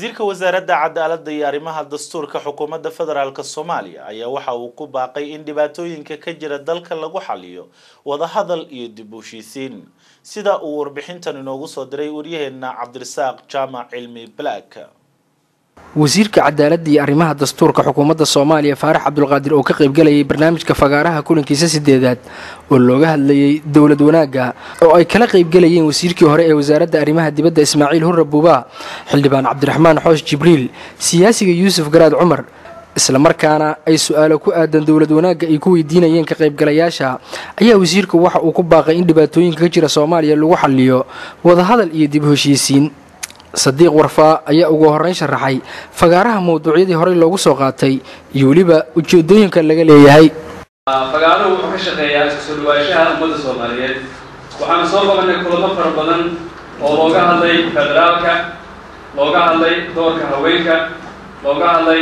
wasiirka wasaaradda cadaaladda iyo arrimaha dastuurka xukuumadda federaalk soomaaliya ayaa waxa uu ku baaqay in dhibaatooyinka ka jira dalka lagu xaliyo wadahadal iyo dib u heshiisiin sida uu warbixintan inoogu soo diray waryaheena cabdirasaaq jaamac cilmi black wasiirka cadaaladda iyo arrimaha dastuurka xukuumadda soomaaliya faarax cabdulqaadir oo ka qaybgalayay barnaamijka fagaaraha kulankiisa sideedaad oo looga hadlayay dowlad wanaagga oo ay kala qaybgalayeen wasiirkii hore ee wasaaradda arrimaha dibadda ismaaciil hurre buubaa xildhibaan cabdiraxmaan xoosh jibriil siyaasiga yuusuf garaad cumar islamarkaana ay su-aalo ku aadan dowlad wanaagga ay ku weydiinayeen ka qaybgalayaasha ayaa wasiirku waxa uu ku baaqay in dhibaatooyinka ka jira soomaaliya lagu xaliyo wadahadal iyo dib heshiisiin sadiiq warfaa ayaa ugu horrayn sharaxay fagaaraha mawduucyadii horey loogu soo qaatay iyo weliba ujeedooyinka laga leeyahay fagaaruhu wuxuu ka shaqeeyaa isku soo dhawaanshaha ummadda soomaaliyeed waxaanu soo qabanay kulamo fara badan oo looga hadlay federaalka looga hadlay doorka haweenka looga hadlay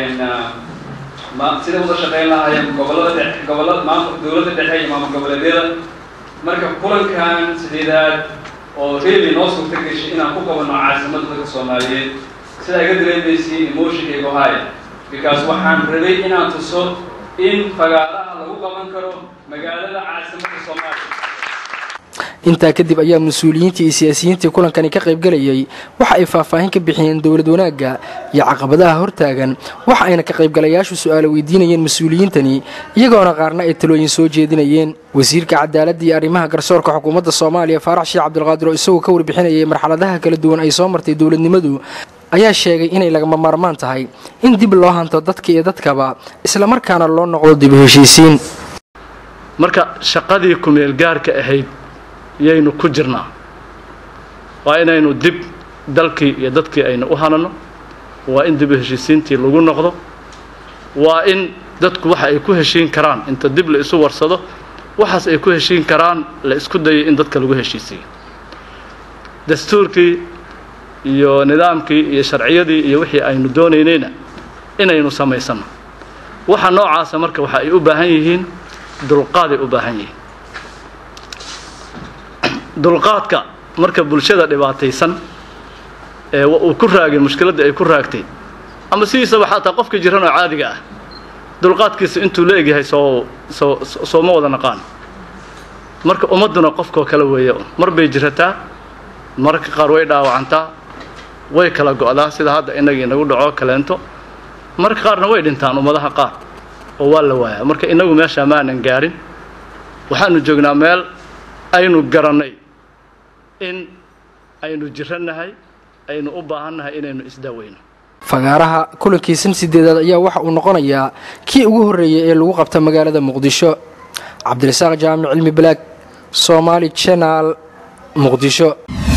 sida uda shaqeyn lahaayeen gobolada dhe gobolada maamul dowladda dhexe iyo maamul goboleedyada marka kulankan sideedaad oo really noo suurta gashay inaan ku qabanno caasimadda dadka soomaaliyeed sidaa iga dareemaysay emotionkaygu haya because waxaan rabay inaan tuso in fagaaraha lagu qaban karo magaalada caasimadda soomaaliya intaa kadib ayaa mas-uuliyiintii iyo siyaasiyiintii kulankani ka qaybgalayay waxa ay faahfaahin ka bixiyeen dowlad wanaagga iyo caqabadaha hortaagan waxa ayna ka qaybgalayaashu su-aalo weydiinayeen mas-uuliyiintani iyagoona qaarna ay talooyin soo jeedinayeen wasiirka cadaaladda iyo arrimaha garsoorka xukuumadda soomaaliya faarax sheekh cabdulqaadir oo isagoo ka warbixinayay marxaladaha kala duwan ay soo martay dowladnimadu ayaa sheegay inay lagama maarmaan tahay in dib loo hanto dadka iyo dadkaba islamarkaana loo noqdo dib u heshiisiin marka shaqadii kumeelgaarka ahayd yaynu ku jirnaa waa inaynu dib dalkii iyo dadkii aynu u hanano waa in dib u heshiisiintii lagu noqdo waa in dadku waxa ay ku heshiin karaan inta dib la isu warsado waxaas ay ku heshiin karaan la isku dayo in dadka lagu heshiisiiyo dastuurkii iyo nidaamkii iyo sharciyadii iyo wixii aynu doonaynayna inaynu samaysanno waxa noocaasa marka waxa ay u baahan yihiin dulqaaday u baahan yihiin dulqaadka marka bulshada dhibaataysan ee uu ku raagay mushkiladda ay ku raagtay ama sidiisaba xataa qofka jiran oo caadiga ah dulqaadkiisa intuu la egyahay soo soo sooma wada naqaan marka ummadduna qofkoo kale weeye mar bay jirataa mararka qaar way dhaawacantaa way kala go'daa sida hadda inagii inagu dhaco kaleento mararka qaarna way dhintaan ummadaha qaar oo waa la waayaa marka inagu meeshaa maanan gaarin waxaanu joognaa meel aynu garannay in aynu jirannahay aynu u baahannahay inaynu isdaaweyno fagaaraha kulankiisan sideedaad ayaa waxa uu noqonayaa kii ugu horreeyay ee lagu qabta magaalada muqdisho cabdirasaaq jaamic cilmi balaag soomaali janaal muqdisho